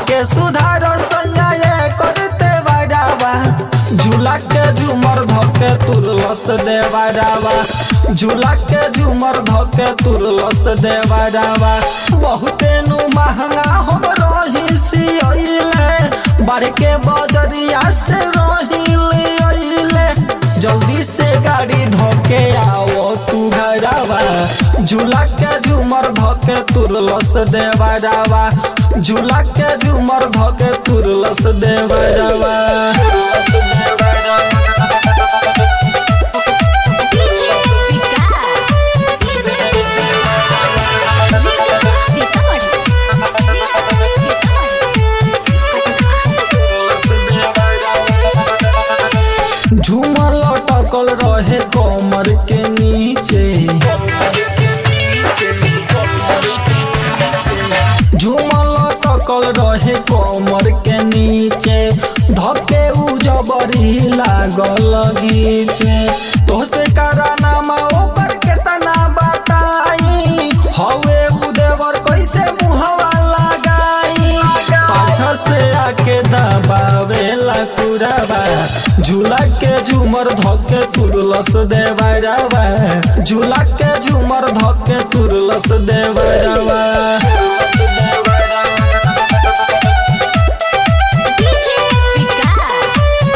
आके सुधार सैया ये करते बड़ावा झूला के झूमर धके तुरलस देवरावा झूला के झूमर धके तुरलस देवरावा बहुते नु महंगा हम रही सियले बार के बजरिया से रही ले जल्दी से गाड़ी धोके आओ तू घरवा झूला के झूमर धोके तुरलस देवरावा झूला के झूमर धोके तुरलस देवरावा DJ विकास सीतामढ़ी झूमर लटकल रहे कमर के नीचे झूमर लटकल रहे कमर के नीचे धके उ जबरी लागल गीचे तोसे कराना मा ओकर केतना बताई हवे उ देवर कैसे मुहवा लगाई पाछा से आके दबावेला कुरावा झूला के झूमर धके तुरलस देवरावा झूला के झूमर धके तुरलस देवरावा DJ विकास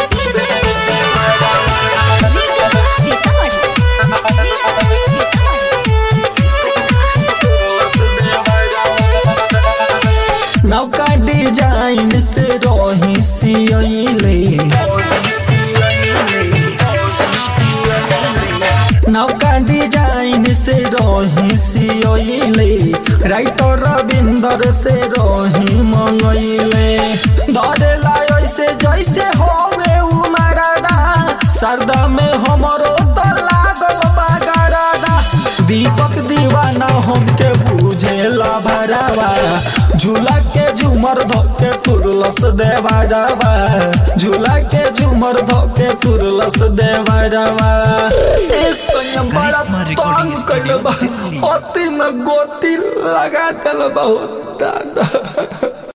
नौका डिजाइन से रही सियले नौका डिजाइन से रही सियले राइटर रविंदर से रही मंगैले धरेला ऐसे जैसे होवे उमरादा सरदा में हमरो तो लागल बागरादा दीपक दीवाना हमके बुझेला भरावा झूला के झूमर धोके तुरलस देवरावा झूला के झूमर धोके तुरलस देवरावा ए संयम बड़ा करिश्मा तंग रिकॉर्डिंग कइले बा स्टूडियो, दिल्ली। अति में गोती लगा देल बहुत दादा